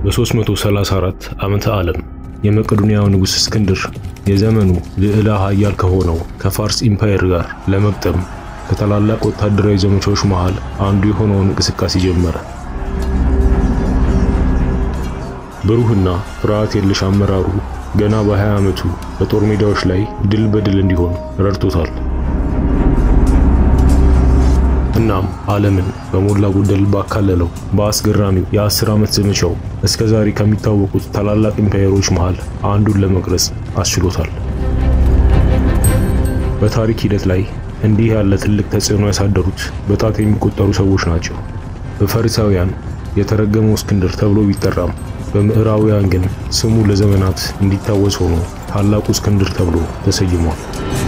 በ334 ዓመተ ዓለም የመቄዶንያው ንጉሥ እስክንድር የዘመኑ ልዕለ ኃያል ከሆነው ከፋርስ ኢምፓየር ጋር ለመግጠም ከታላላቅ ወታደራዊ ዘመቻዎች መሃል አንዱ የሆነውን እንቅስቃሴ ጀመረ። ብሩህና ፍርሃት የለሽ አመራሩ ገና በ20 ዓመቱ በጦር ሜዳዎች ላይ ድል በድል እንዲሆን ረድቶታል። እናም ዓለምን በሞላ ጎደል ባካለለው በአስገራሚው የአስር ዓመት ዘመቻው እስከ ዛሬ ከሚታወቁት ታላላቅ ኢምፓየሮች መሃል አንዱን ለመቅረጽ አስችሎታል። በታሪክ ሂደት ላይ እንዲህ ያለ ትልቅ ተጽዕኖ ያሳደሩት በጣት የሚቆጠሩ ሰዎች ናቸው። በፈሪሳውያን የተረገመው እስክንድር ተብሎ ቢጠራም በምዕራባውያን ግን ስሙ ለዘመናት እንዲታወስ ሆኖ ታላቁ እስክንድር ተብሎ ተሰይሟል።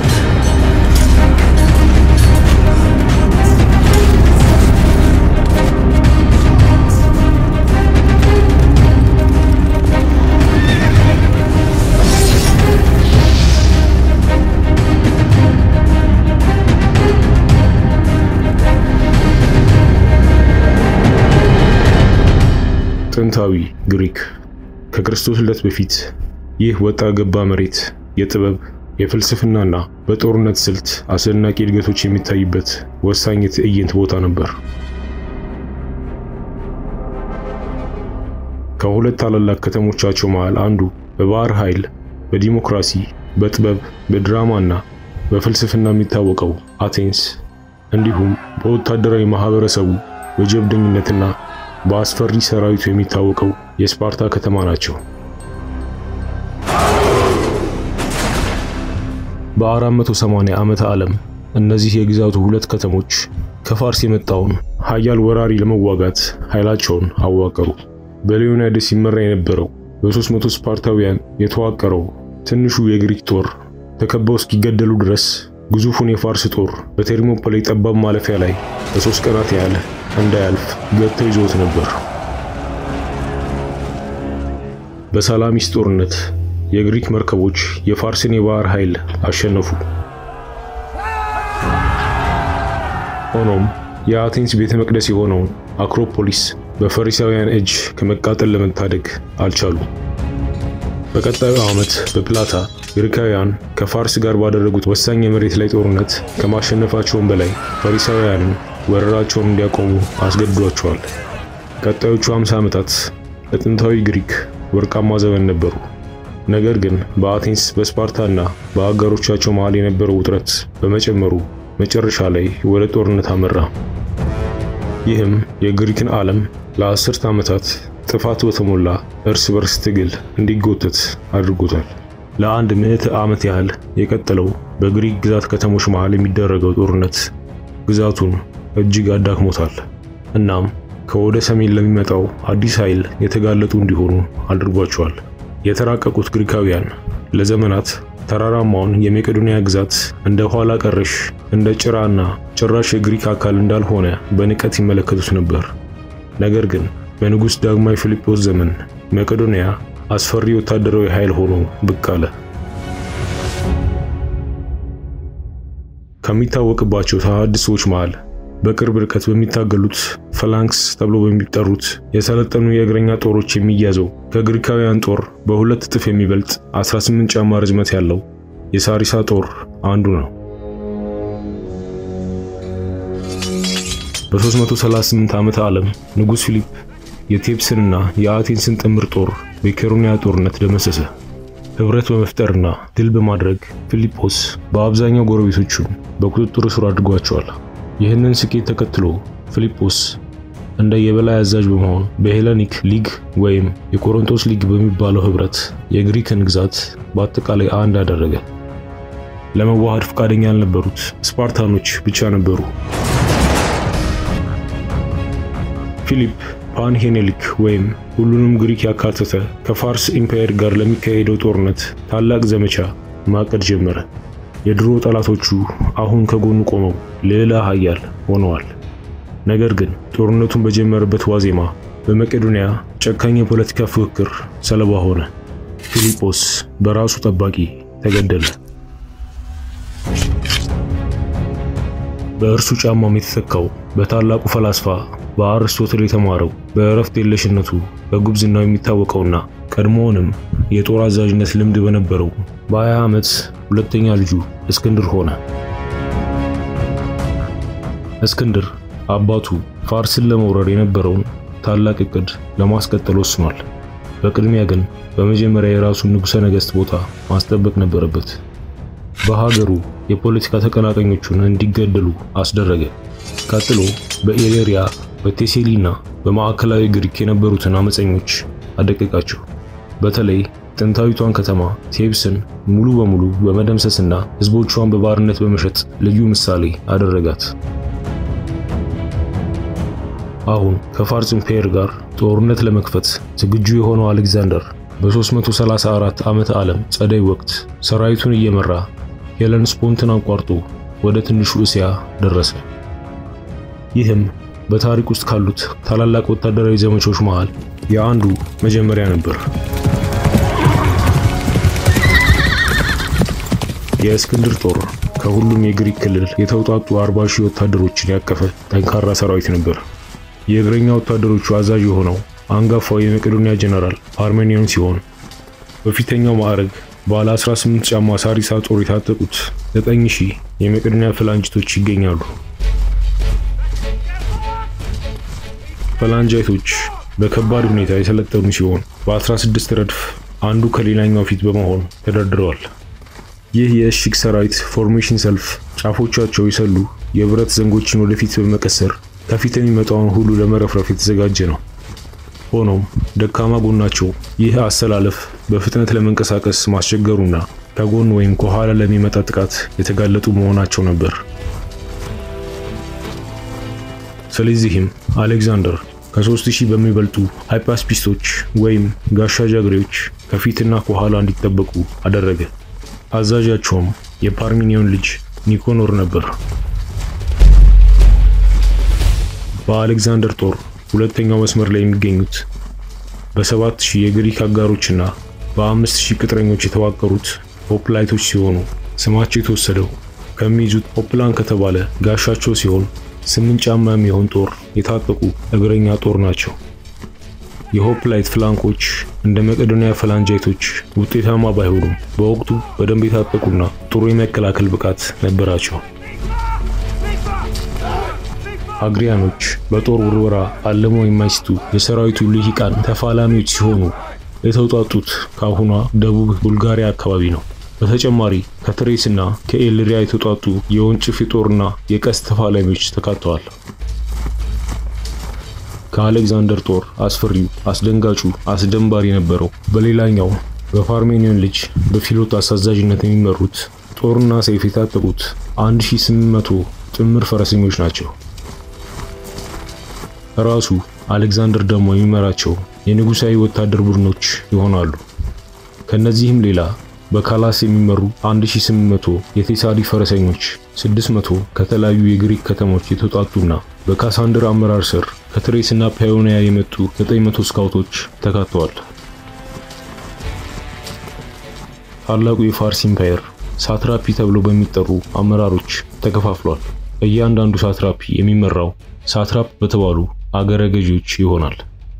ጥንታዊ ግሪክ ከክርስቶስ ልደት በፊት ይህ ወጣ ገባ መሬት የጥበብ የፍልስፍናና በጦርነት ስልት አስደናቂ እድገቶች የሚታይበት ወሳኝ የትዕይንት ቦታ ነበር። ከሁለት ታላላቅ ከተሞቻቸው መሃል አንዱ በባህር ኃይል፣ በዲሞክራሲ፣ በጥበብ፣ በድራማና በፍልስፍና የሚታወቀው አቴንስ እንዲሁም በወታደራዊ ማህበረሰቡ በጀብደኝነትና በአስፈሪ ሰራዊቱ የሚታወቀው የስፓርታ ከተማ ናቸው። በ480 ዓመተ ዓለም እነዚህ የግዛቱ ሁለት ከተሞች ከፋርስ የመጣውን ኃያል ወራሪ ለመዋጋት ኃይላቸውን አዋቀሩ። በሊዮናይደስ ሲመራ የነበረው በ300 ስፓርታውያን የተዋቀረው ትንሹ የግሪክ ጦር ተከበው እስኪገደሉ ድረስ ግዙፉን የፋርስ ጦር በቴርሞፖሌ ጠባብ ማለፊያ ላይ ለሶስት ቀናት ያህል እንዳያልፍ ገብተው ይዞት ነበር። በሳላሚስ ጦርነት የግሪክ መርከቦች የፋርስን የባህር ኃይል አሸነፉ። ሆኖም የአቴንስ ቤተ መቅደስ የሆነውን አክሮፖሊስ በፈሪሳውያን እጅ ከመቃጠል ለመታደግ አልቻሉም። በቀጣዩ ዓመት በፕላታ ግሪካውያን ከፋርስ ጋር ባደረጉት ወሳኝ የመሬት ላይ ጦርነት ከማሸነፋቸውም በላይ ፈሪሳውያንን ወረራቸውን እንዲያቆሙ አስገድዷቸዋል። ቀጣዮቹ 50 ዓመታት ለጥንታዊ ግሪክ ወርቃማ ዘመን ነበሩ። ነገር ግን በአቴንስ በስፓርታና በአጋሮቻቸው መሃል የነበረው ውጥረት በመጨመሩ መጨረሻ ላይ ወደ ጦርነት አመራ። ይህም የግሪክን ዓለም ለአስርት ዓመታት ጥፋት በተሞላ እርስ በርስ ትግል እንዲጎተት አድርጎታል። ለአንድ ምዕተ ዓመት ያህል የቀጠለው በግሪክ ግዛት ከተሞች መሃል የሚደረገው ጦርነት ግዛቱን እጅግ አዳክሞታል። እናም ከወደ ሰሜን ለሚመጣው አዲስ ኃይል የተጋለጡ እንዲሆኑ አድርጓቸዋል። የተራቀቁት ግሪካውያን ለዘመናት ተራራማውን የመቄዶንያ ግዛት እንደ ኋላ ቀረሽ እንደ ጭራና ጭራሽ የግሪክ አካል እንዳልሆነ በንቀት ይመለከቱት ነበር። ነገር ግን በንጉሥ ዳግማዊ ፊልጶስ ዘመን መቄዶንያ አስፈሪ ወታደራዊ ኃይል ሆኖ ብቅ አለ። ከሚታወቅባቸው ተሐድሶች መሃል በቅርብ ርቀት በሚታገሉት ፈላንክስ ተብሎ በሚጠሩት የሰለጠኑ የእግረኛ ጦሮች የሚያዘው ከግሪካውያን ጦር በሁለት እጥፍ የሚበልጥ 18 ጫማ ርዝመት ያለው የሳሪሳ ጦር አንዱ ነው። በ338 ዓመተ ዓለም ንጉሥ ፊሊፕ የቴፕስንና የአቴንስን ጥምር ጦር በኬሮንያ ጦርነት ደመሰሰ። ህብረት በመፍጠርና ድል በማድረግ ፊልጶስ በአብዛኛው ጎረቤቶቹን በቁጥጥር ስር አድርጓቸዋል። ይህንን ስኬት ተከትሎ ፊልጶስ እንደ የበላይ አዛዥ በመሆን በሄለኒክ ሊግ ወይም የቆሮንቶስ ሊግ በሚባለው ህብረት የግሪክን ግዛት በአጠቃላይ አንድ አደረገ። ለመዋሃድ ፈቃደኛ ያልነበሩት ስፓርታኖች ብቻ ነበሩ። ፊሊፕ ፓንሄኔሊክ ወይም ሁሉንም ግሪክ ያካተተ ከፋርስ ኢምፓየር ጋር ለሚካሄደው ጦርነት ታላቅ ዘመቻ ማቀድ ጀመረ። የድሮ ጠላቶቹ አሁን ከጎኑ ቆመው ልዕለ ኃያል ሆነዋል። ነገር ግን ጦርነቱን በጀመረበት ዋዜማ በመቄዶንያ ጨካኝ የፖለቲካ ፉክክር ሰለባ ሆነ። ፊልጶስ በራሱ ጠባቂ ተገደለ። በእርሱ ጫማም የተተካው በታላቁ ፈላስፋ በአርስቶትል የተማረው በእረፍት የለሽነቱ በጉብዝናው የሚታወቀውና ቀድሞውንም የጦር አዛዥነት ልምድ በነበረው በ20 ዓመት ሁለተኛ ልጁ እስክንድር ሆነ። እስክንድር አባቱ ፋርስን ለመውረር የነበረውን ታላቅ እቅድ ለማስቀጠል ወስኗል። በቅድሚያ ግን በመጀመሪያ የራሱን ንጉሠ ነገሥት ቦታ ማስጠበቅ ነበረበት። በሀገሩ የፖለቲካ ተቀናቃኞቹን እንዲገደሉ አስደረገ። ቀጥሎ በኢሌሪያ በቴሴሊና በማዕከላዊ ግሪክ የነበሩትን አመፀኞች አደቀቃቸው። በተለይ ጥንታዊቷን ከተማ ቴብስን ሙሉ በሙሉ በመደምሰስና ሕዝቦቿን በባርነት በመሸጥ ልዩ ምሳሌ አደረጋት። አሁን ከፋርስ ኢምፔየር ጋር ጦርነት ለመክፈት ዝግጁ የሆነው አሌክዛንደር በ334 ዓመተ ዓለም ጸደይ ወቅት ሰራዊቱን እየመራ ሄለንስፖንትን አቋርጦ ወደ ትንሹ እስያ ደረሰ። ይህም በታሪክ ውስጥ ካሉት ታላላቅ ወታደራዊ ዘመቾች መሃል የአንዱ መጀመሪያ ነበር። የእስክንድር ጦር ከሁሉም የግሪክ ክልል የተውጣጡ 40 ሺህ ወታደሮችን ያቀፈ ጠንካራ ሰራዊት ነበር። የእግረኛ ወታደሮቹ አዛዥ የሆነው አንጋፋው የመቄዶንያ ጀነራል ፓርሜኒዮን ሲሆን በፊተኛው ማዕረግ ባለ 18 ጫማ ሳሪሳ ጦር የታጠቁት 9000 የመቄዶንያ ፈላንጅቶች ይገኛሉ። ፈላንጃይቶች በከባድ ሁኔታ የሰለጠኑ ሲሆን በ16 ረድፍ አንዱ ከሌላኛው ፊት በመሆን ተደርድረዋል። ይህ የእሽግ ሰራዊት ፎርሜሽን ሰልፍ ጫፎቻቸው የሰሉ የብረት ዘንጎችን ወደፊት በመቀሰር ከፊት የሚመጣውን ሁሉ ለመረፍረፍ የተዘጋጀ ነው። ሆኖም ደካማ ጎናቸው ይህ አሰላለፍ በፍጥነት ለመንቀሳቀስ ማስቸገሩና ከጎን ወይም ከኋላ ለሚመጣ ጥቃት የተጋለጡ መሆናቸው ነበር። ስለዚህም አሌክዛንደር ከሦስት ሺህ በሚበልጡ ሃይፓስፒስቶች ወይም ጋሻ ጃግሬዎች ከፊትና ከኋላ እንዲጠበቁ አደረገ። አዛዣቸውም የፓርሚኒዮን ልጅ ኒኮኖር ነበር። በአሌክዛንደር ጦር ሁለተኛው መስመር ላይ የሚገኙት በሰባት ሺህ የግሪክ አጋሮችና በአምስት ሺህ ቅጥረኞች የተዋቀሩት ሆፕላይቶች ሲሆኑ ስማቸው የተወሰደው ከሚይዙት ሆፕላን ከተባለ ጋሻቸው ሲሆን ስምንት ጫማ የሚሆን ጦር የታጠቁ እግረኛ ጦር ናቸው። የሆፕላይት ፍላንኮች እንደ መቄዶንያ ፈላንጃይቶች ውጤታማ ባይሆኑም በወቅቱ በደንብ የታጠቁና ጥሩ የመከላከል ብቃት ነበራቸው። አግሪያኖች በጦር ውርወራ አለመው የማይስቱ የሰራዊቱ ልሂቃን ተፋላሚዎች ሲሆኑ የተውጣጡት ከአሁኗ ደቡብ ቡልጋሪያ አካባቢ ነው። በተጨማሪ ከትሬስና ከኤልሪያ የተውጣጡ የወንጭፍ የጦርና የቀስት ተፋላሚዎች ተካተዋል። ከአሌክዛንደር ጦር አስፈሪው፣ አስደንጋጩ፣ አስደንባሪ የነበረው በሌላኛው በፓርሜኒዮን ልጅ በፊሎት አሳዛዥነት የሚመሩት ጦርና ሰይፍ የታጠቁት 1800 ጥምር ፈረሰኞች ናቸው። ራሱ አሌክዛንደር ደግሞ የሚመራቸው የንጉሳዊ ወታደር ቡድኖች ይሆናሉ። ከነዚህም ሌላ በካላስ የሚመሩ 1800 የቴሳሊ ፈረሰኞች፣ 600 ከተለያዩ የግሪክ ከተሞች የተውጣጡና በካሳንድር አመራር ስር ከትሬስና ፓዮኒያ የመጡ 900 ስካውቶች ተካተዋል። ታላቁ የፋርስ ኢምፓየር ሳትራፒ ተብለው በሚጠሩ አመራሮች ተከፋፍሏል። እያንዳንዱ ሳትራፒ የሚመራው ሳትራፕ በተባሉ አገረ ገዢዎች ይሆናል።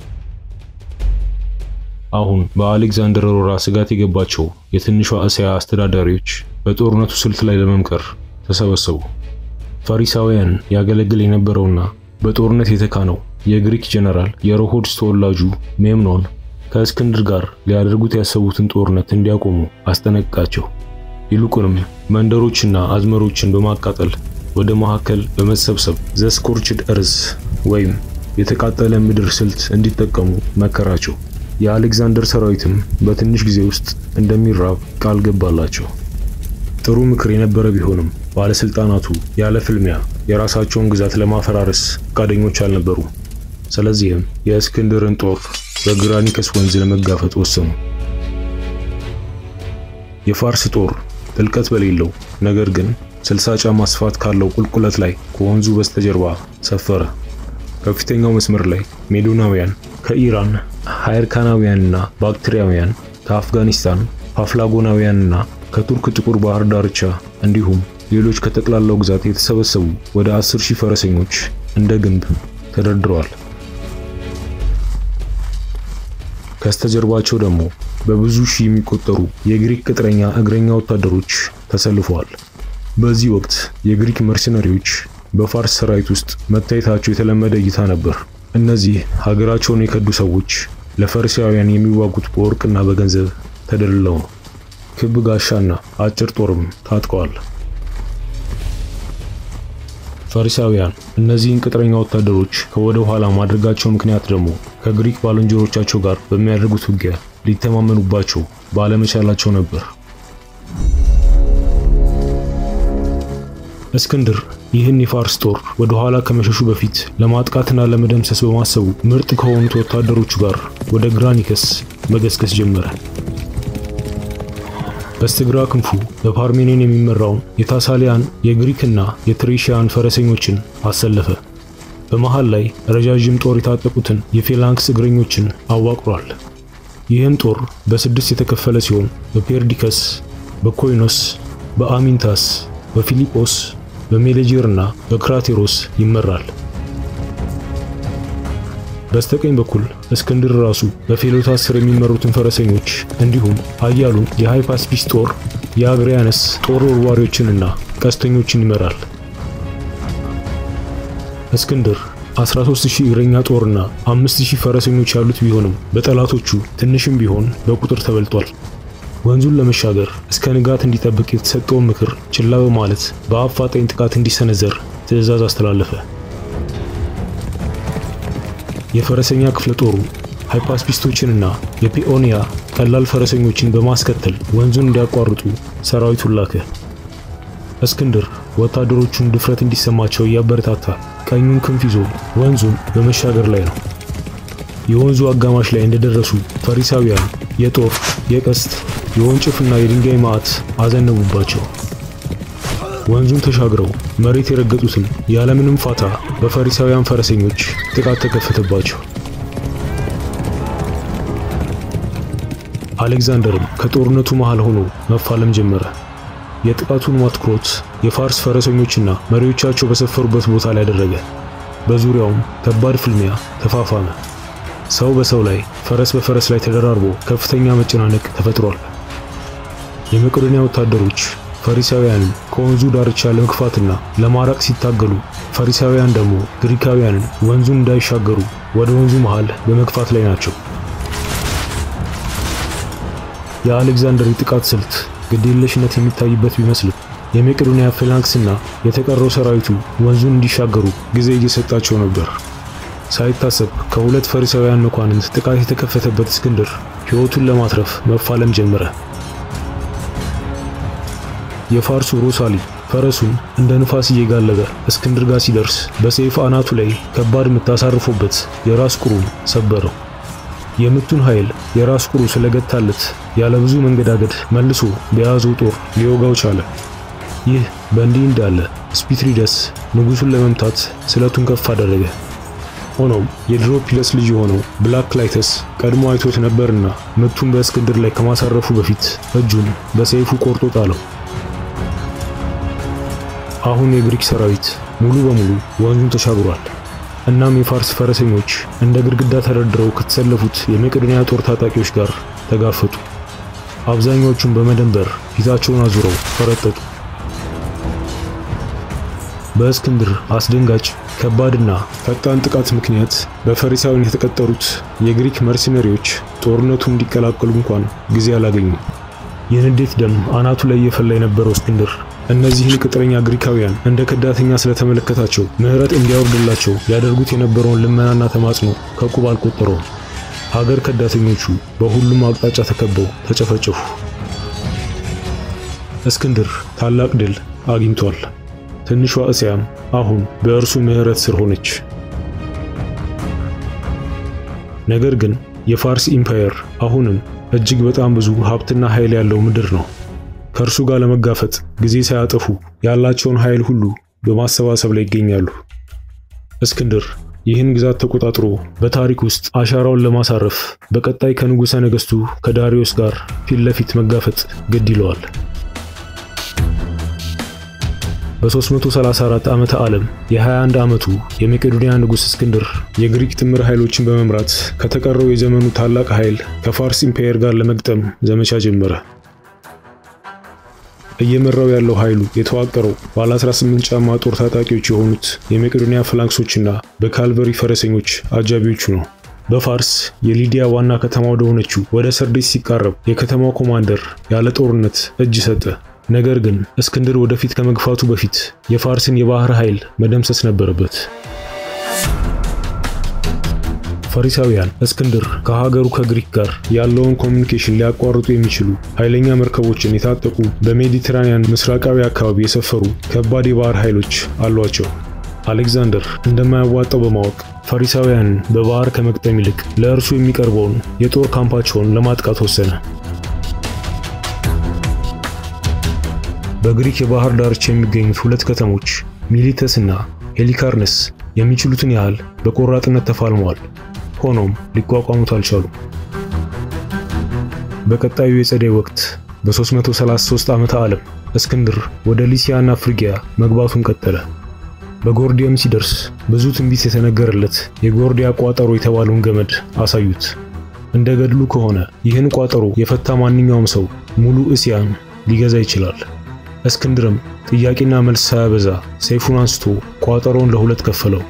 አሁን በአሌክዛንደር ወረራ ስጋት የገባቸው የትንሿ እስያ አስተዳዳሪዎች በጦርነቱ ስልት ላይ ለመምከር ተሰበሰቡ። ፈሪሳውያን ያገለግል የነበረውና በጦርነት የተካነው የግሪክ ጀነራል የሮሆድስ ተወላጁ ሜምኖን ከእስክንድር ጋር ሊያደርጉት ያሰቡትን ጦርነት እንዲያቆሙ አስጠነቅቃቸው። ይልቁንም መንደሮችና አዝመሮችን በማቃጠል ወደ መካከል በመሰብሰብ ዘስኮርችድ እርዝ ወይም የተቃጠለ ምድር ስልት እንዲጠቀሙ መከራቸው። የአሌክዛንደር ሰራዊትም በትንሽ ጊዜ ውስጥ እንደሚራብ ቃል ገባላቸው። ጥሩ ምክር የነበረ ቢሆንም ባለስልጣናቱ ያለ ፍልሚያ የራሳቸውን ግዛት ለማፈራረስ ፈቃደኞች አልነበሩ። ስለዚህም የእስክንድርን ጦር በግራኒከስ ወንዝ ለመጋፈጥ ወሰኑ። የፋርስ ጦር ጥልቀት በሌለው ነገር ግን 60 ጫማ ስፋት ካለው ቁልቁለት ላይ ከወንዙ በስተጀርባ ሰፈረ። ከፊተኛው መስመር ላይ ሜዶናውያን ከኢራን፣ ሃይርካናውያንና ባክትሪያውያን ከአፍጋኒስታን፣ ፓፍላጎናውያንና ከቱርክ ጥቁር ባህር ዳርቻ እንዲሁም ሌሎች ከጠቅላላው ግዛት የተሰበሰቡ ወደ 10 ሺህ ፈረሰኞች እንደ ግንብ ተደርድረዋል። ከስተጀርባቸው ደግሞ በብዙ ሺህ የሚቆጠሩ የግሪክ ቅጥረኛ እግረኛ ወታደሮች ተሰልፈዋል። በዚህ ወቅት የግሪክ መርሰናሪዎች በፋርስ ሰራዊት ውስጥ መታየታቸው የተለመደ እይታ ነበር። እነዚህ ሀገራቸውን የከዱ ሰዎች ለፈሪሳውያን የሚዋጉት በወርቅና በገንዘብ ተደልለው ነው። ክብ ጋሻና አጭር ጦርም ታጥቀዋል። ፈሪሳውያን እነዚህን ቅጥረኛ ወታደሮች ከወደ ኋላ ማድረጋቸው ምክንያት ደግሞ ከግሪክ ባልንጀሮቻቸው ጋር በሚያደርጉት ውጊያ ሊተማመኑባቸው ባለመቻላቸው ነበር። እስክንድር ይህን የፋርስ ጦር ወደ ኋላ ከመሸሹ በፊት ለማጥቃትና ለመደምሰስ በማሰቡ ምርጥ ከሆኑት ወታደሮቹ ጋር ወደ ግራኒከስ መገስገስ ጀመረ። በስተግራ ክንፉ በፓርሜኒን የሚመራውን የታሳሊያን የግሪክና የትሬሺያን ፈረሰኞችን አሰለፈ። በመሃል ላይ ረዣዥም ጦር የታጠቁትን የፌላንክስ እግረኞችን አዋቅሯል። ይህም ጦር በስድስት የተከፈለ ሲሆን በፔርዲከስ፣ በኮይኖስ፣ በአሚንታስ፣ በፊሊጶስ፣ በሜሌጂር እና በክራቴሮስ ይመራል። በስተቀኝ በኩል እስክንድር ራሱ በፌሎታስ ስር የሚመሩትን ፈረሰኞች እንዲሁም ኃያሉን የሃይፓስፒስ ጦር የአግሪያነስ ጦር ወርዋሪዎችንና ቀስተኞችን ይመራል። እስክንድር 13000 እግረኛ ጦርና 5000 ፈረሰኞች ያሉት ቢሆንም በጠላቶቹ ትንሽም ቢሆን በቁጥር ተበልጧል። ወንዙን ለመሻገር እስከ ንጋት እንዲጠብቅ የተሰጠውን ምክር ችላ በማለት በአፋጣኝ ጥቃት እንዲሰነዘር ትዕዛዝ አስተላለፈ። የፈረሰኛ ክፍለ ጦሩ ሃይፓስፒስቶችንና የፒኦኒያ ቀላል ፈረሰኞችን በማስከተል ወንዙን እንዲያቋርጡ ሰራዊቱን ላከ። እስክንድር ወታደሮቹን ድፍረት እንዲሰማቸው እያበረታታ ቀኙን ክንፍ ይዞ ወንዙን በመሻገር ላይ ነው። የወንዙ አጋማሽ ላይ እንደደረሱ ፈሪሳውያን የጦር የቀስት የወንጭፍና የድንጋይ ማዕት አዘነቡባቸው። ወንዙን ተሻግረው መሬት የረገጡትን ያለምንም ፋታ በፈሪሳውያን ፈረሰኞች ጥቃት ተከፈተባቸው። አሌክዛንደርም ከጦርነቱ መሃል ሆኖ መፋለም ጀመረ። የጥቃቱን አትኩሮት የፋርስ ፈረሰኞችና መሪዎቻቸው በሰፈሩበት ቦታ ላይ አደረገ። በዙሪያውም ከባድ ፍልሚያ ተፋፋመ። ሰው በሰው ላይ፣ ፈረስ በፈረስ ላይ ተደራርቦ ከፍተኛ መጨናነቅ ተፈጥሯል። የመቄዶንያ ወታደሮች ፈሪሳውያንን ከወንዙ ዳርቻ ለመግፋትና ለማራቅ ሲታገሉ፣ ፈሪሳውያን ደግሞ ግሪካውያንን ወንዙን እንዳይሻገሩ ወደ ወንዙ መሃል በመግፋት ላይ ናቸው። የአሌክዛንደር የጥቃት ስልት ግዴለሽነት የሚታይበት ቢመስልም የመቄዶንያ ፌላንክስና የተቀረው ሰራዊቱ ወንዙን እንዲሻገሩ ጊዜ እየሰጣቸው ነበር። ሳይታሰብ ከሁለት ፈሪሳውያን መኳንንት ጥቃት የተከፈተበት እስክንድር ሕይወቱን ለማትረፍ መፋለም ጀመረ። የፋርሱ ሮሳሊ ፈረሱን እንደ ንፋስ እየጋለበ እስክንድር ጋር ሲደርስ በሰይፍ አናቱ ላይ ከባድ ምት አሳርፎበት የራስ ቁሩን ሰበረው። የምቱን ኃይል የራስ ቁሩ ስለገታለት ያለ ብዙ መንገዳገድ መልሶ በያዘው ጦር ሊወጋው ቻለ። ይህ በእንዲህ እንዳለ ስፒትሪደስ ንጉሱን ለመምታት ስለቱን ከፍ አደረገ። ሆኖም የድሮፒለስ ልጅ የሆነው ብላክ ላይተስ ቀድሞ አይቶት ነበርና ምቱን በእስክንድር ላይ ከማሳረፉ በፊት እጁን በሰይፉ ቆርጦ ጣለው። አሁን የግሪክ ሰራዊት ሙሉ በሙሉ ወንዙን ተሻግሯል። እናም የፋርስ ፈረሰኞች እንደ ግድግዳ ተደርድረው ከተሰለፉት የመቄዶንያ ጦር ታጣቂዎች ጋር ተጋፈጡ። አብዛኛዎቹም በመደንበር ፊታቸውን አዙረው ፈረጠጡ። በእስክንድር አስደንጋጭ ከባድና ፈጣን ጥቃት ምክንያት በፈሪሳውያን የተቀጠሩት የግሪክ መርሲነሪዎች ጦርነቱን እንዲቀላቀሉ እንኳን ጊዜ አላገኙም። የንዴት ደም አናቱ ላይ እየፈላ የነበረው እስክንድር እነዚህን ቅጥረኛ ግሪካውያን እንደ ከዳተኛ ስለተመለከታቸው ምሕረት እንዲያወርድላቸው ያደርጉት የነበረውን ልመናና ተማጽኖ ከቁብ አልቆጠረውም። ሀገር ከዳተኞቹ በሁሉም አቅጣጫ ተከበው ተጨፈጨፉ። እስክንድር ታላቅ ድል አግኝቷል። ትንሿ እስያም አሁን በእርሱ ምሕረት ስር ሆነች። ነገር ግን የፋርስ ኢምፓየር አሁንም እጅግ በጣም ብዙ ሀብትና ኃይል ያለው ምድር ነው። ከእርሱ ጋር ለመጋፈጥ ጊዜ ሳያጠፉ ያላቸውን ኃይል ሁሉ በማሰባሰብ ላይ ይገኛሉ። እስክንድር ይህን ግዛት ተቆጣጥሮ በታሪክ ውስጥ አሻራውን ለማሳረፍ በቀጣይ ከንጉሠ ነገሥቱ ከዳሪዮስ ጋር ፊት ለፊት መጋፈጥ ግድ ይለዋል። በ334 ዓመተ ዓለም የ21 ዓመቱ የመቄዶንያ ንጉሥ እስክንድር የግሪክ ጥምር ኃይሎችን በመምራት ከተቀረው የዘመኑ ታላቅ ኃይል ከፋርስ ኢምፓየር ጋር ለመግጠም ዘመቻ ጀመረ። እየመራው ያለው ኃይሉ የተዋቀረው ባለ 18 ጫማ ጦር ታጣቂዎች የሆኑት የመቄዶንያ ፍላንክሶችና በካልቨሪ ፈረሰኞች አጃቢዎቹ ነው። በፋርስ የሊዲያ ዋና ከተማ ወደ ሆነችው ወደ ሰርዴስ ሲቃረብ የከተማው ኮማንደር ያለ ጦርነት እጅ ሰጠ። ነገር ግን እስክንድር ወደፊት ከመግፋቱ በፊት የፋርስን የባህር ኃይል መደምሰስ ነበረበት። ፈሪሳውያን እስክንድር ከሀገሩ ከግሪክ ጋር ያለውን ኮሚኒኬሽን ሊያቋርጡ የሚችሉ ኃይለኛ መርከቦችን የታጠቁ በሜዲትራኒያን ምስራቃዊ አካባቢ የሰፈሩ ከባድ የባህር ኃይሎች አሏቸው። አሌክዛንደር እንደማያዋጣው በማወቅ ፈሪሳውያንን በባህር ከመግጠም ይልቅ ለእርሱ የሚቀርበውን የጦር ካምፓቸውን ለማጥቃት ወሰነ። በግሪክ የባህር ዳርቻ የሚገኙት ሁለት ከተሞች ሚሊተስ እና ሄሊካርነስ የሚችሉትን ያህል በቆራጥነት ተፋልመዋል። ሆኖም ሊቋቋሙት አልቻሉም። በቀጣዩ የጸደይ ወቅት በ333 ዓመተ ዓለም እስክንድር ወደ ሊሲያና ፍሪጊያ መግባቱን ቀጠለ። በጎርዲየም ሲደርስ ብዙ ትንቢት የተነገረለት የጎርዲያ ቋጠሮ የተባለውን ገመድ አሳዩት። እንደ ገድሉ ከሆነ ይህን ቋጠሮ የፈታ ማንኛውም ሰው ሙሉ እስያን ሊገዛ ይችላል። እስክንድርም ጥያቄና መልስ ሳያበዛ ሰይፉን አንስቶ ቋጠሮውን ለሁለት ከፈለው።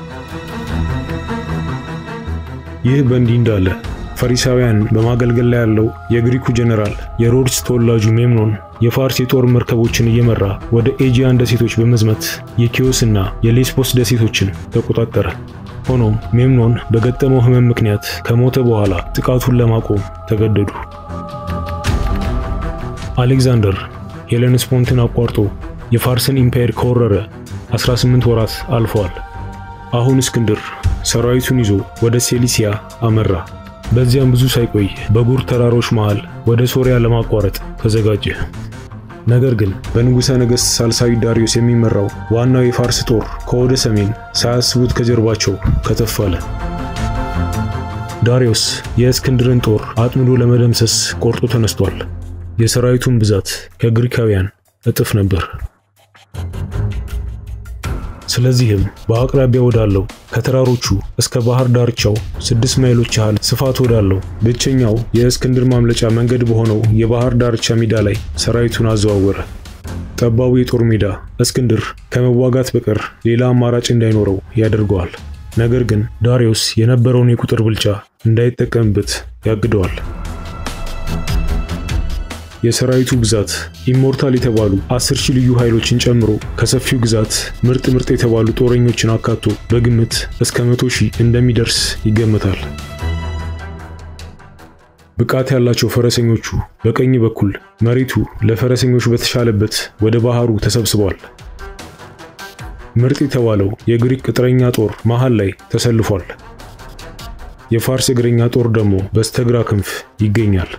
ይህ በእንዲህ እንዳለ ፈሪሳውያን በማገልገል ላይ ያለው የግሪኩ ጀነራል የሮድስ ተወላጁ ሜምኖን የፋርስ የጦር መርከቦችን እየመራ ወደ ኤጂያን ደሴቶች በመዝመት የኪዮስና የሌስቦስ ደሴቶችን ተቆጣጠረ። ሆኖም ሜምኖን በገጠመው ሕመም ምክንያት ከሞተ በኋላ ጥቃቱን ለማቆም ተገደዱ። አሌክዛንደር ሄለንስፖንትን አቋርጦ የፋርስን ኢምፓየር ከወረረ 18 ወራት አልፈዋል። አሁን እስክንድር ሰራዊቱን ይዞ ወደ ሴሊሲያ አመራ። በዚያም ብዙ ሳይቆይ በጉር ተራሮች መሃል ወደ ሶሪያ ለማቋረጥ ተዘጋጀ። ነገር ግን በንጉሠ ነገሥት ሳልሳዊ ዳሪዮስ የሚመራው ዋናው የፋርስ ጦር ከወደ ሰሜን ሳያስቡት ከጀርባቸው ከተፍ አለ። ዳሪዮስ የእስክንድርን ጦር አጥምዶ ለመደምሰስ ቆርጦ ተነስቷል። የሰራዊቱን ብዛት ከግሪካውያን እጥፍ ነበር። ስለዚህም በአቅራቢያ ወዳለው ከተራሮቹ እስከ ባህር ዳርቻው ስድስት ማይሎች ያህል ስፋት ወዳለው ብቸኛው የእስክንድር ማምለጫ መንገድ በሆነው የባህር ዳርቻ ሜዳ ላይ ሰራዊቱን አዘዋወረ። ጠባቡ የጦር ሜዳ እስክንድር ከመዋጋት በቀር ሌላ አማራጭ እንዳይኖረው ያደርገዋል። ነገር ግን ዳሪዮስ የነበረውን የቁጥር ብልጫ እንዳይጠቀምበት ያግደዋል። የሰራዊቱ ብዛት ኢሞርታል የተባሉ አስር ሺህ ልዩ ኃይሎችን ጨምሮ ከሰፊው ግዛት ምርጥ ምርጥ የተባሉ ጦረኞችን አካቶ በግምት እስከ መቶ ሺህ እንደሚደርስ ይገመታል። ብቃት ያላቸው ፈረሰኞቹ በቀኝ በኩል መሬቱ ለፈረሰኞች በተሻለበት ወደ ባህሩ ተሰብስበዋል። ምርጥ የተባለው የግሪክ ቅጥረኛ ጦር መሃል ላይ ተሰልፏል። የፋርስ እግረኛ ጦር ደግሞ በስተግራ ክንፍ ይገኛል።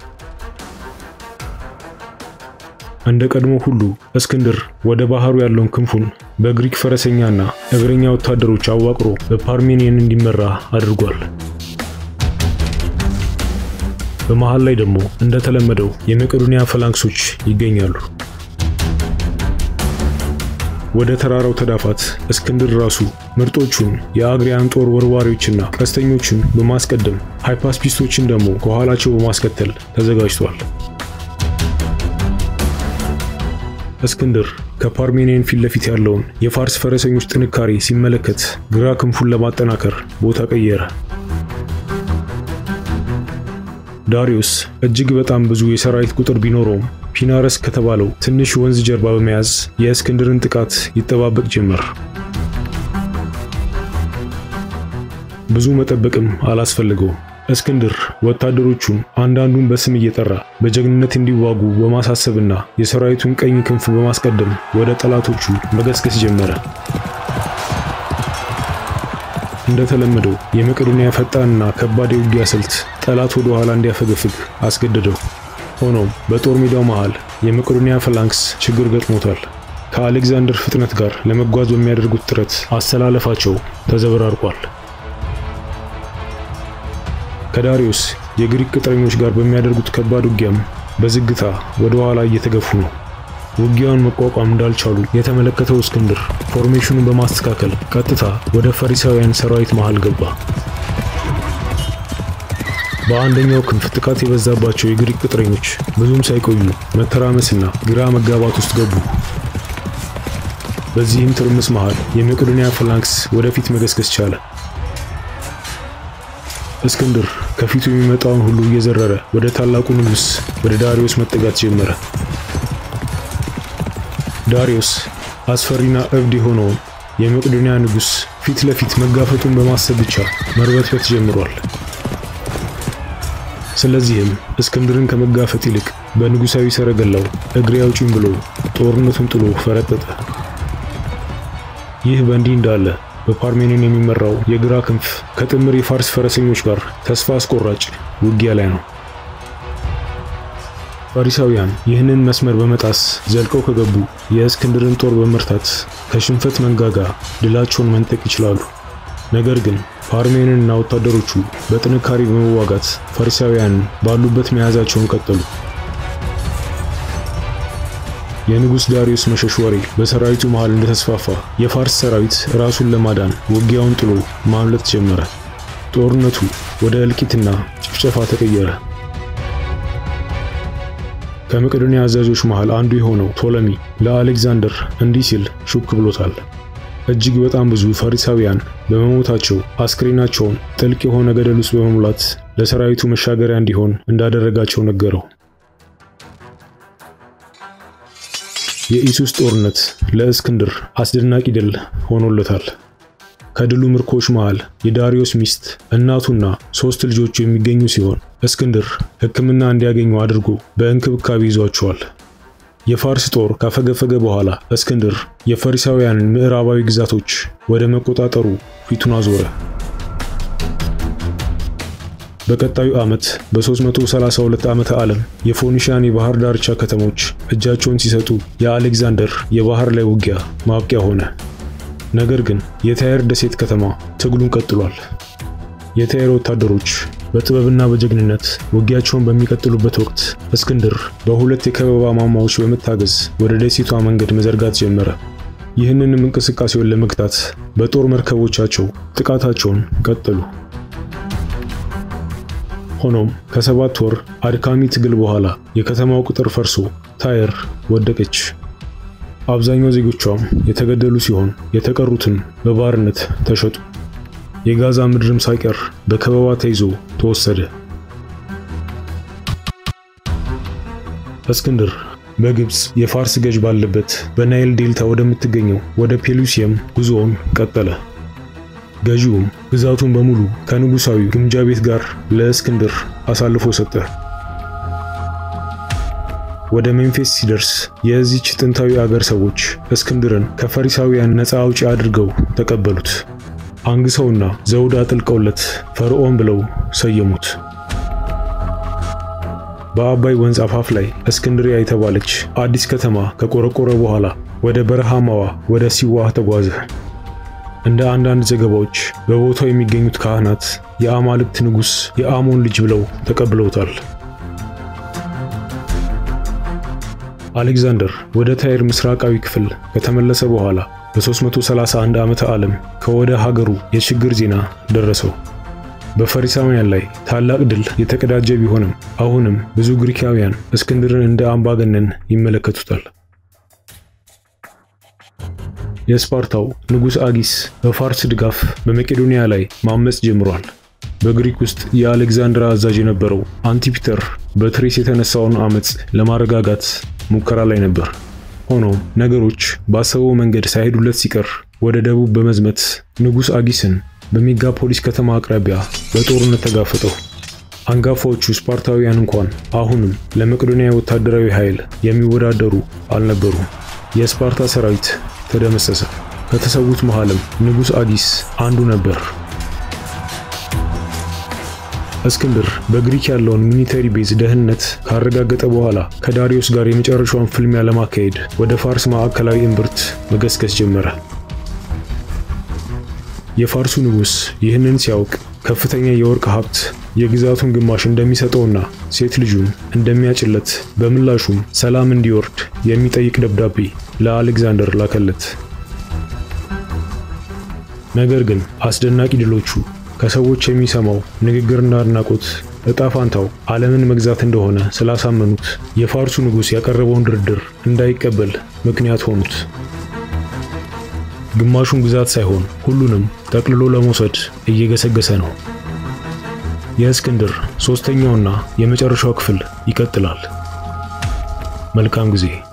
እንደ ቀድሞ ሁሉ እስክንድር ወደ ባህሩ ያለውን ክንፉን በግሪክ ፈረሰኛና እግረኛ ወታደሮች አዋቅሮ በፓርሜኒየን እንዲመራ አድርጓል። በመሃል ላይ ደግሞ እንደተለመደው የመቄዶንያ ፈላንክሶች ይገኛሉ። ወደ ተራራው ተዳፋት እስክንድር ራሱ ምርጦቹን የአግሪያን ጦር ወርዋሪዎችና ቀስተኞችን በማስቀደም ሃይፓስፒስቶችን ደግሞ ከኋላቸው በማስከተል ተዘጋጅቷል። እስክንድር ከፓርሜኒየን ፊት ለፊት ያለውን የፋርስ ፈረሰኞች ጥንካሬ ሲመለከት ግራ ክንፉን ለማጠናከር ቦታ ቀየረ። ዳሪዮስ እጅግ በጣም ብዙ የሰራዊት ቁጥር ቢኖረውም ፒናረስ ከተባለው ትንሽ ወንዝ ጀርባ በመያዝ የእስክንድርን ጥቃት ይጠባበቅ ጀመር። ብዙ መጠበቅም አላስፈልገውም። እስክንድር ወታደሮቹን አንዳንዱን በስም እየጠራ በጀግንነት እንዲዋጉ በማሳሰብና የሰራዊቱን ቀኝ ክንፍ በማስቀደም ወደ ጠላቶቹ መገስገስ ጀመረ። እንደተለመደው የመቄዶንያ ፈጣንና ከባድ የውጊያ ስልት ጠላት ወደ ኋላ እንዲያፈገፍግ አስገደደው። ሆኖም በጦር ሜዳው መሃል የመቄዶንያ ፈላንክስ ችግር ገጥሞታል። ከአሌክዛንደር ፍጥነት ጋር ለመጓዝ በሚያደርጉት ጥረት አሰላለፋቸው ተዘበራርቋል። ከዳሪዮስ የግሪክ ቅጥረኞች ጋር በሚያደርጉት ከባድ ውጊያም በዝግታ ወደ ኋላ እየተገፉ ነው። ውጊያውን መቋቋም እንዳልቻሉ የተመለከተው እስክንድር ፎርሜሽኑን በማስተካከል ቀጥታ ወደ ፈሪሳውያን ሰራዊት መሃል ገባ። በአንደኛው ክንፍ ጥቃት የበዛባቸው የግሪክ ቅጥረኞች ብዙም ሳይቆዩ መተራመስና ግራ መጋባት ውስጥ ገቡ። በዚህም ትርምስ መሃል የመቄዶንያ ፋላንክስ ወደፊት መገስገስ ቻለ። እስክንድር ከፊቱ የሚመጣውን ሁሉ እየዘረረ ወደ ታላቁ ንጉሥ ወደ ዳሪዮስ መጠጋት ጀመረ። ዳሪዮስ አስፈሪና እብድ የሆነውን የመቄዶንያ ንጉሥ ፊት ለፊት መጋፈጡን በማሰብ ብቻ መርበትበት ጀምሯል። ስለዚህም እስክንድርን ከመጋፈጥ ይልቅ በንጉሣዊ ሰረገላው እግሬ አውጪኝ ብሎ ጦርነቱን ጥሎ ፈረጠጠ። ይህ በእንዲህ እንዳለ በፓርሜኒን የሚመራው የግራ ክንፍ ከጥምር የፋርስ ፈረሰኞች ጋር ተስፋ አስቆራጭ ውጊያ ላይ ነው። ፋሪሳውያን ይህንን መስመር በመጣስ ዘልቀው ከገቡ የእስክንድርን ጦር በመርታት ከሽንፈት መንጋጋ ድላቸውን መንጠቅ ይችላሉ። ነገር ግን ፓርሜንንና ወታደሮቹ በጥንካሬ በመዋጋት ፈሪሳውያንን ባሉበት መያዛቸውን ቀጠሉ። የንጉሥ ዳሪዮስ መሸሽ ወሬ በሰራዊቱ መሃል እንደተስፋፋ የፋርስ ሰራዊት ራሱን ለማዳን ውጊያውን ጥሎ ማምለጥ ጀመረ። ጦርነቱ ወደ እልቂትና ጭፍጨፋ ተቀየረ። ከመቄዶንያ አዛዦች መሃል አንዱ የሆነው ቶለሚ ለአሌክዛንደር እንዲህ ሲል ሹክ ብሎታል። እጅግ በጣም ብዙ ፈሪሳውያን በመሞታቸው አስክሬናቸውን ጥልቅ የሆነ ገደል ውስጥ በመሙላት ለሰራዊቱ መሻገሪያ እንዲሆን እንዳደረጋቸው ነገረው። የኢሱስ ጦርነት ለእስክንድር አስደናቂ ድል ሆኖለታል። ከድሉ ምርኮች መሃል የዳሪዮስ ሚስት እናቱና ሶስት ልጆቹ የሚገኙ ሲሆን እስክንድር ሕክምና እንዲያገኙ አድርጎ በእንክብካቤ ይዟቸዋል። የፋርስ ጦር ካፈገፈገ በኋላ እስክንድር የፈሪሳውያንን ምዕራባዊ ግዛቶች ወደ መቆጣጠሩ ፊቱን አዞረ። በቀጣዩ ዓመት በ332 ዓመተ ዓለም የፎኒሽያን የባህር ዳርቻ ከተሞች እጃቸውን ሲሰጡ የአሌክዛንደር የባህር ላይ ውጊያ ማብቂያ ሆነ። ነገር ግን የታየር ደሴት ከተማ ትግሉን ቀጥሏል። የታየር ወታደሮች በጥበብና በጀግንነት ውጊያቸውን በሚቀጥሉበት ወቅት እስክንድር በሁለት የከበባ ማማዎች በመታገዝ ወደ ደሴቷ መንገድ መዘርጋት ጀመረ። ይህንንም እንቅስቃሴውን ለመግታት በጦር መርከቦቻቸው ጥቃታቸውን ቀጠሉ። ሆኖም ከሰባት ወር አድካሚ ትግል በኋላ የከተማው ቅጥር ፈርሶ ታየር ወደቀች። አብዛኛው ዜጎቿም የተገደሉ ሲሆን የተቀሩትም በባርነት ተሸጡ። የጋዛ ምድርም ሳይቀር በከበባ ተይዞ ተወሰደ። እስክንድር በግብፅ የፋርስ ገዥ ባለበት በናይል ዴልታ ወደምትገኘው ወደ ፔሉሲየም ጉዞውን ቀጠለ። ገዢውም ግዛቱን በሙሉ ከንጉሳዊ ግምጃ ቤት ጋር ለእስክንድር አሳልፎ ሰጠ። ወደ ሜምፊስ ሲደርስ የዚች ጥንታዊ አገር ሰዎች እስክንድርን ከፈሪሳውያን ነፃ አውጪ አድርገው ተቀበሉት። አንግሰውና ዘውድ አጥልቀውለት ፈርዖን ብለው ሰየሙት። በአባይ ወንዝ አፋፍ ላይ እስክንድሪያ የተባለች አዲስ ከተማ ከቆረቆረ በኋላ ወደ በረሃማዋ ወደ ሲዋህ ተጓዘ። እንደ አንዳንድ ዘገባዎች በቦታው የሚገኙት ካህናት የአማልክት ንጉሥ የአሞን ልጅ ብለው ተቀብለውታል። አሌክዛንደር ወደ ታይር ምስራቃዊ ክፍል ከተመለሰ በኋላ በ331 ዓመተ ዓለም ከወደ ሀገሩ የችግር ዜና ደረሰው። በፈሪሳውያን ላይ ታላቅ ድል የተቀዳጀ ቢሆንም አሁንም ብዙ ግሪካውያን እስክንድርን እንደ አምባገነን ይመለከቱታል። የስፓርታው ንጉሥ አጊስ በፋርስ ድጋፍ በመቄዶንያ ላይ ማመጽ ጀምሯል። በግሪክ ውስጥ የአሌክዛንድራ አዛዥ የነበረው አንቲፒተር በትሬስ የተነሳውን አመጽ ለማረጋጋት ሙከራ ላይ ነበር። ሆኖም ነገሮች ባሰበው መንገድ ሳይሄዱለት ሲቀር ወደ ደቡብ በመዝመት ንጉሥ አጊስን በሜጋፖሊስ ከተማ አቅራቢያ በጦርነት ተጋፈጠው። አንጋፋዎቹ ስፓርታውያን እንኳን አሁንም ለመቄዶንያ ወታደራዊ ኃይል የሚወዳደሩ አልነበሩም። የስፓርታ ሰራዊት ተደመሰሰ። ከተሰዉት መሃልም ንጉሥ አጊስ አንዱ ነበር። እስክንድር በግሪክ ያለውን ሚሊተሪ ቤዝ ደህንነት ካረጋገጠ በኋላ ከዳሪዮስ ጋር የመጨረሻውን ፍልሚያ ለማካሄድ ወደ ፋርስ ማዕከላዊ እምብርት መገስገስ ጀመረ። የፋርሱ ንጉሥ ይህንን ሲያውቅ ከፍተኛ የወርቅ ሀብት የግዛቱን ግማሽ እንደሚሰጠውና ሴት ልጁን እንደሚያጭለት በምላሹም ሰላም እንዲወርድ የሚጠይቅ ደብዳቤ ለአሌክዛንደር ላከለት። ነገር ግን አስደናቂ ድሎቹ ከሰዎች የሚሰማው ንግግርና አድናቆት እጣ ፋንታው ዓለምን መግዛት እንደሆነ ስላሳመኑት የፋርሱ ንጉሥ ያቀረበውን ድርድር እንዳይቀበል ምክንያት ሆኑት። ግማሹን ግዛት ሳይሆን ሁሉንም ጠቅልሎ ለመውሰድ እየገሰገሰ ነው። የእስክንድር ሦስተኛውና የመጨረሻው ክፍል ይቀጥላል። መልካም ጊዜ